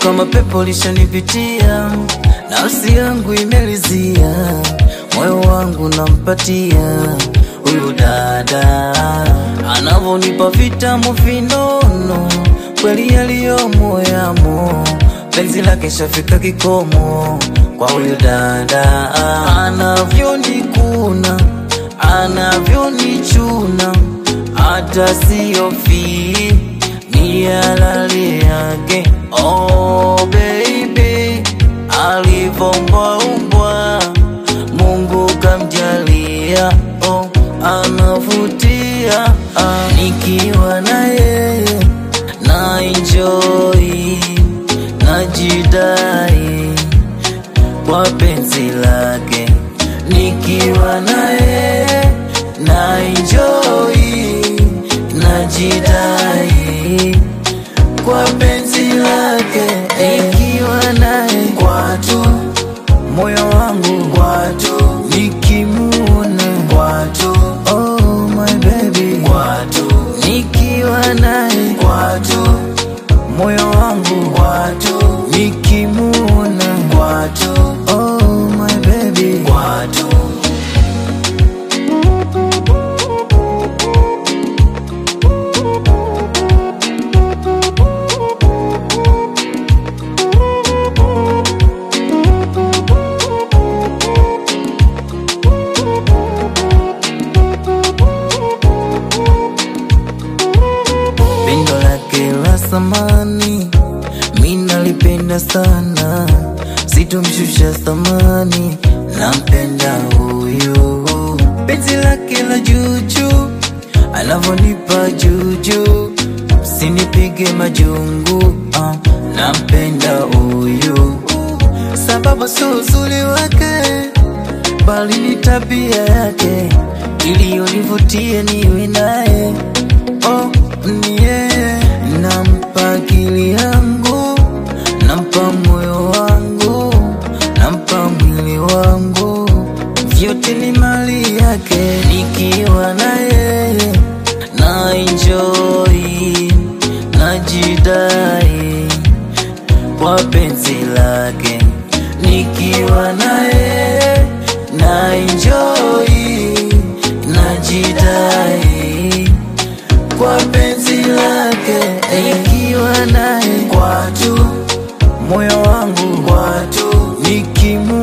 kama pepo lishanipitia, nafsi yangu imelizia, moyo wangu nampatia huyu dada, anavonipa vitamu vinono, kweli yaliyomo yamo, penzi lake shafika kikomo kwa huyu dada, anavyonikuna anavyonichuna, hata siyofi ni halali yake. Oh baby, alivyoumbwaumbwa Mungu kamjalia, oh anavutia, ah, nikiwa na yeye na enjoy, najidai kwa penzi lake, nikiwa na yeye na enjoy, najidai kwa penzi lake, nikiwa naye kwatu, moyo wangu kwatu, nikimuona kwatu, oh my baby kwatu, nikiwa naye kwatu, moyo wangu kwatu, nikimuona kwatu, oh my baby kwatu. Pendo lake la samani minalipenda sana, sitomshusha thamani, nampenda huyu. Penzi lake la juju, anavonipa juju, sinipige majungu, ah, nampenda huyu. Sababu sio uzuri wake, bali ni tabia yake iliyonivutia niwe naye oh, ni yeye. Nampa akili yangu, nampa moyo wangu, nampa mwili wangu, vyote ni mali yake. Nikiwa na yeye na enjoy, najidai kwa penzi lake, nikiwa na yeye na enjoy, najidai kwa penzi lake, nikiwa naye kwatu, moyo wangu kwatu, nikimu